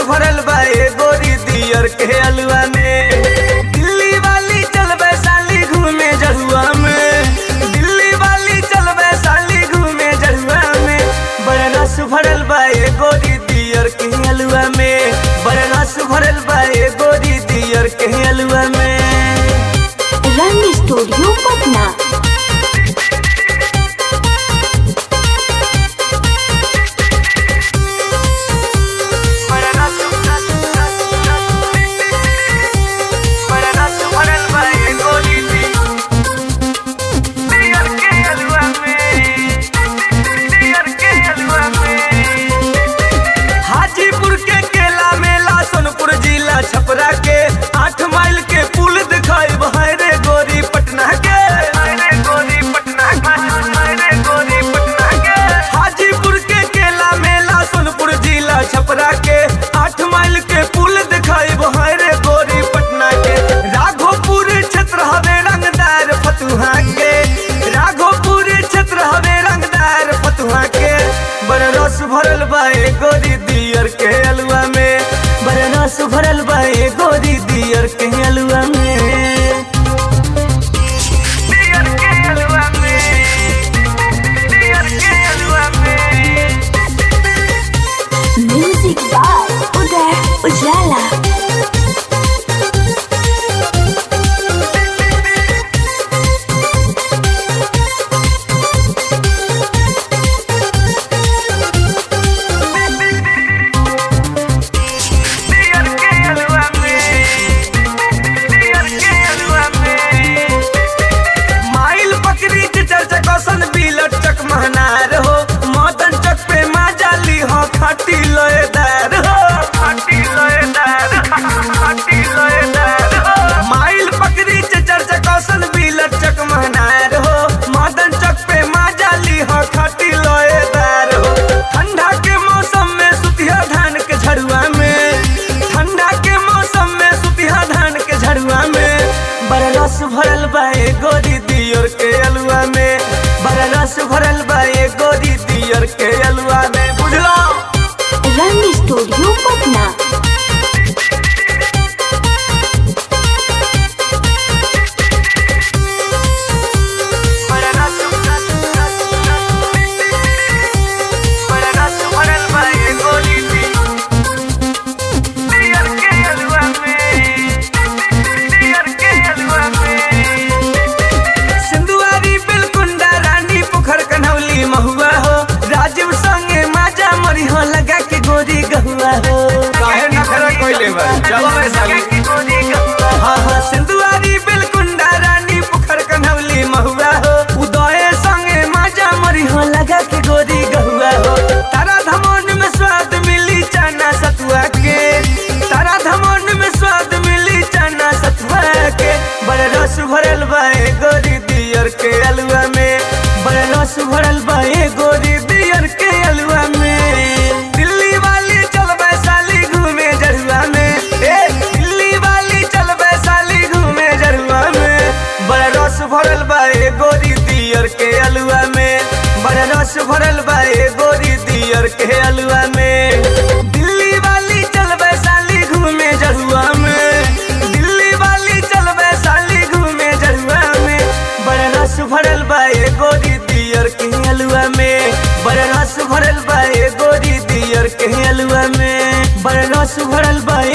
भरल बा ए गोरी दियर के अलुआ में दिल्ली वाली चल वैशाली घूमे जहुआ में दिल्ली वाली चल वैशाली घूमे जहुआ में बड़ा रस भरल बा ए गोरी दियर के अलुआ में बड़ा रस भरल बा ए गोरी दियर के अलुआ में रंग स्टूडियो पटना बड़ा रस बड़ा रस भरल बा ए गोरी दियर के अलुआ में दियर के अलुआ में हाजीपुर के केला मेला सोनपुर जिला छपरा के आठ माइल के पुल दिखाई रे गोरी पटना के गोरी पटना गोरी पटना के हाजीपुर के केला मेला सोनपुर जिला छपरा के आठ माइल के पुल दिखाई रे गोरी पटना के राघोपुर क्षेत्र हवे रंगदार फतुहा के राघोपुर क्षेत्र हवे रंगदार फतुहा के बड़ रस भरल बा ए गोरी दियर के अलुआ में बड़ रस भरल बा ए गोरी दियर के अलुआ में दियर के अलुआ में दियर के अलुआ में म्यूजिक बाय उदय उजाला दियर के अलुआ में दियर के अलुआ में माइल बकरी के चर्चा कौशन बिलट चक महनार हो मदन चक पे माँ जाली हो खाटी लोएदार हो खाटी लोएदार खाटी लोएदार हो माइल बकरी के चर्चा कौशन बिलट चक महनार हो मदन चक पे माँ जाली हो खाटी लोएदार हो ठंडा के मौसम में सुतिया धान के झड़ुआ में ठंडा के मौसम में सुतिया धान के झड़ुआ में बड़ा रस भरल बा ए गोरी दियर के अलुआ में बड़ा रस भरल बा ए गोरी दियर के अलुआ में बुझलो रंग स्टूडियो पटना बड़ा रस बड़ा रस भरल बा ए गोरी दियर के अलुआ में दियर के अलुआ में सिंधुआरी बिलकुंडा रानी पोखर कन्हौली महुआ हो राजीव संगे माजा मरी हो लगा के गोरी गहुआ हो काहे नखरा कइले बा जवाब है साली हाँ हाँ सिंधुआरी बिलकुंडा रानी पोखर कन्हौली महुआ हो उदय संगे माजा मरी हो लगा के गोरी गहुआ हो तारा धमन में स्वाद मिली चना सतुआ के तारा धमन में स्वाद मिली चना सतुआ के बड़ा रस भरल बा ए गोरी दियर के अलुआ में बड़ा रस भरल बा ए गोरी दियर के अलुआ में दिल्ली वाली चल वैशाली घूमे जरुआ में ए दिल्ली वाली चल वैशाली घूमे जरुआ में बड़ा रस भरल बा ए गोरी दियर के अलुआ में बड़ा रस भरल बा ए गोरी दियर के अलुआ में दिल्ली वाली चल वैशाली घूमे जरुआ में दिल्ली वाली चल वैशाली घूमे जरुआ में बड़ा रस भरल बा ए गोरी दियर के अलुआ में बड़ा रस भरल बा ए गोरी दियर के अलुआ में बड़ा रस भरल बा